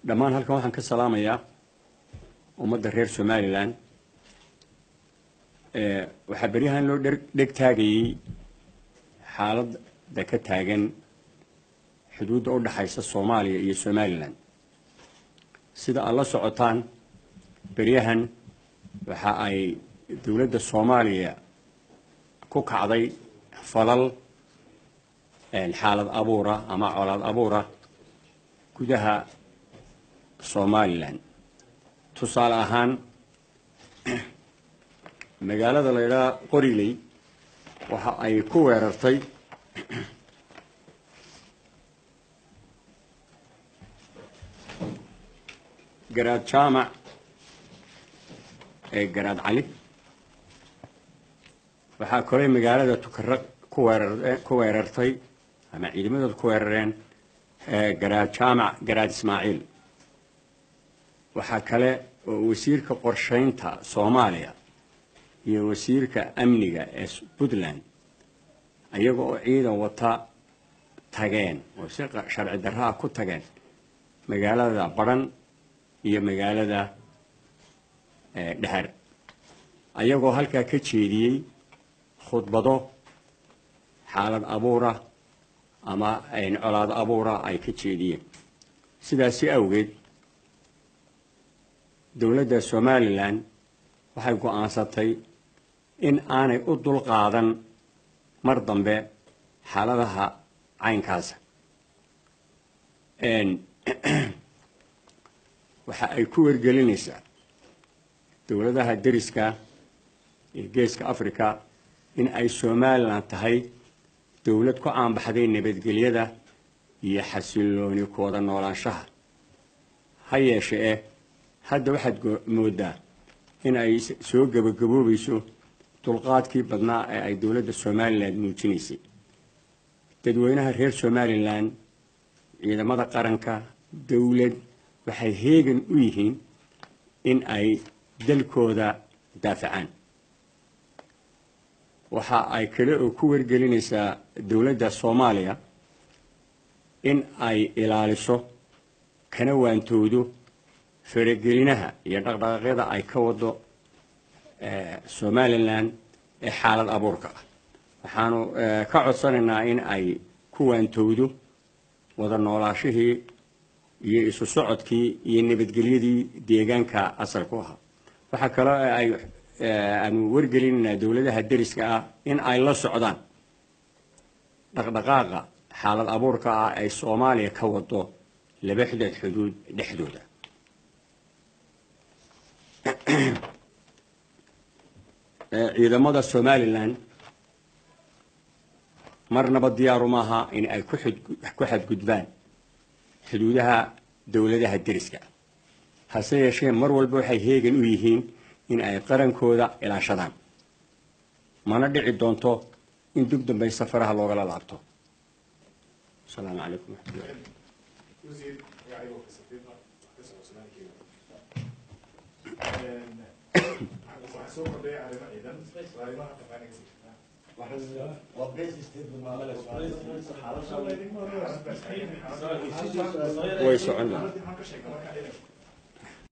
dhammaan halkan waxaan ka salaamayaa ummadda reer somalilan waxaa beryahan loo dheg taagayey xaaladda ka taagan xuduudda u dhaxaysa soomaaliya iyo somalilan sida aad la socotaan beryahan waxa ay dowladda soomaaliya ku kacday falal xaalad abuura ama colaad abuura gudaha somalilan tusaale ahaan magaalada la ydhaha qoriley waxa ay ku weerartay garaad jaamac ee garaad cali waxaa kaley magaalada tukara ku weerar ku weerartay ama ciidamadooda ku weerareen garaad jaamac garaad ismaaciil waxaa kale oo wasiirka qorshaynta soomaaliya iyo wasiirka amniga ee puntland iyaga oo ciidan wata tageen oo si sharci darraa ku tageen magaalada baran iyo magaalada dhehar ayagoo halkaa ka jeediyey khudbado xaalad abuura ama colaad abuura ay ka jeediyeen sidaasi awgeed dowladda somalilan waxay go-aansatay in aanay u dulqaadan mar dambe xaaladaha caynkaasa waxa ay ku wargelinaysaa dowladaha deriska ee geeska africa in ay somalilan tahay dowlad ku caanbaxday nabadgelyada iyo xasilooni kooda noolaanshaha ha yeeshe eh hadda waxaad moodaa in ay soo gebagaboobayso dulqaadkii badnaa ee ay dowladda somalilan muujinaysay dadweynaha reer somalilan ciidamada qaranka dowlad waxay heegan u yihiin in ay dalkooda daafacaan waxa ay kale oo ku wargelinaysaa dowladda soomaaliya in ay ilaaliso kana waantoodo faragelinaha iyo dhaqdhaqaaqyada ay ka wado somalilan ee xaalad abuurka ah waxaanu ka codsanaynaa in ay ku waantowdo wada noolaashihii iyo isu socodkii iyo nabadgelyadii deegaanka asalku ahaa waxaa kaloo ay aanu wargelinaynaa dowladaha deriska ah in ay la socdaan dhaqdhaqaaqa xaalad abuurka ah ay soomaaliya ka wado laba xidad xuduud dhexdooda ciidamada somalilan marnaba diyaaru maaha in ay ku xadgudbaan xuduudaha dowladaha deriska hase yeeshee mar walba waxay heegan u yihiin in ay qarankooda ilaashadaan mana dhici doonto in dug dambay safaraha loogala laabto asalaamu calaykum waraxmatullahi soo kordhaya arrimo ciidan arrimaha taqaaniga way socon maxaan ka sheegay marka ciidanka